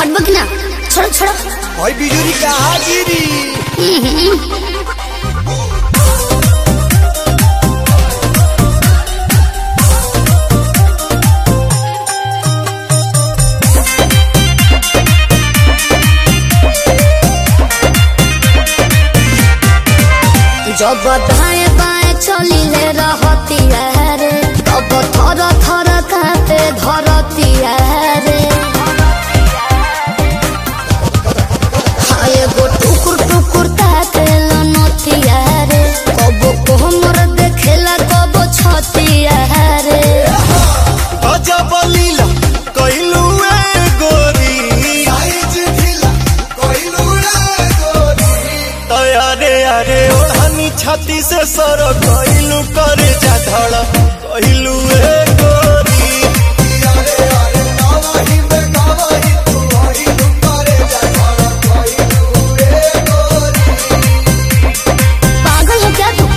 हटबो कि ना छोड़ो छोड़ो भाई बिजुरी कहाँ गिरी जब दाएं बाएं चलिले रहती रे तब थर थर कांपे धरती रे हाँ, एगो टुकुर टुकुर ताके लनतिया रे कबो कोमर देखेला कबो छतिया रे गजब लीला कइलू ए गोरी साइज ढीला कइलू ए गोरी तयारे अरे ओढ़नी छाती से सर कइलू करे जा धड़ कइलू ए गोरी अरे अरे गावही में गावही तू कइलू करे जा धड़ कइलू ए गोरी पागल हो क्या तू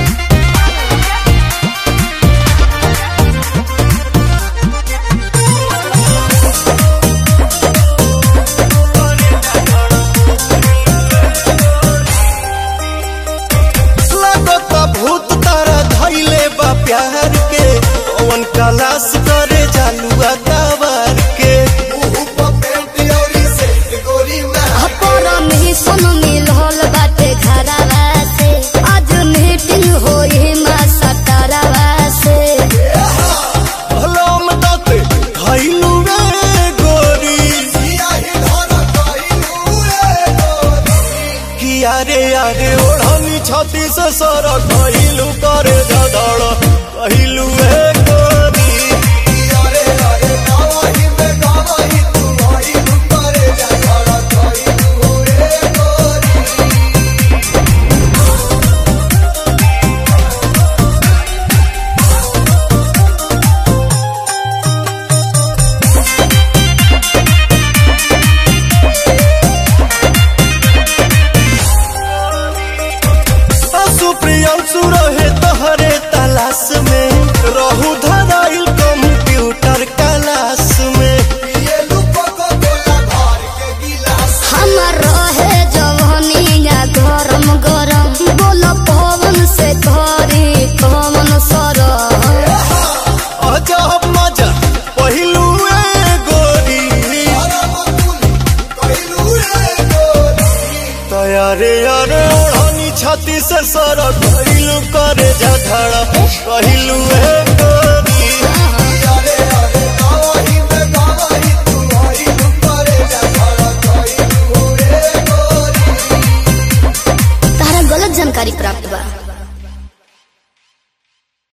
लगता भूत तारा धैले बा प्यार के पवन कलाश करे जालुआ कावार के अपरम ही सुन मिलल बाटे घरवा से आज मीटिंग होई मा सतरवा से हलाम दाते धैलू रे गोरी किया रे यारे ओढ़नी छाती से सर कहलू करे जदड़ कहलू ए गोरी अरे अरे गावही में गावही तू कहलू करे जदड़ कहलू ए गोरी सुप्रियांशु रहे तहरे तलाश में रहू धराइल कंप्यूटर क्लास में हमर रहे जवनिया गरम गरम बोल पवन से धरी पवन सर अजब मजा पहिलू ए गोरी तयारे अरे ओढ़नी छाती से सर कहलू करे जा धड़ा कहलू ए गोरी तारा गलत जानकारी प्राप्त बा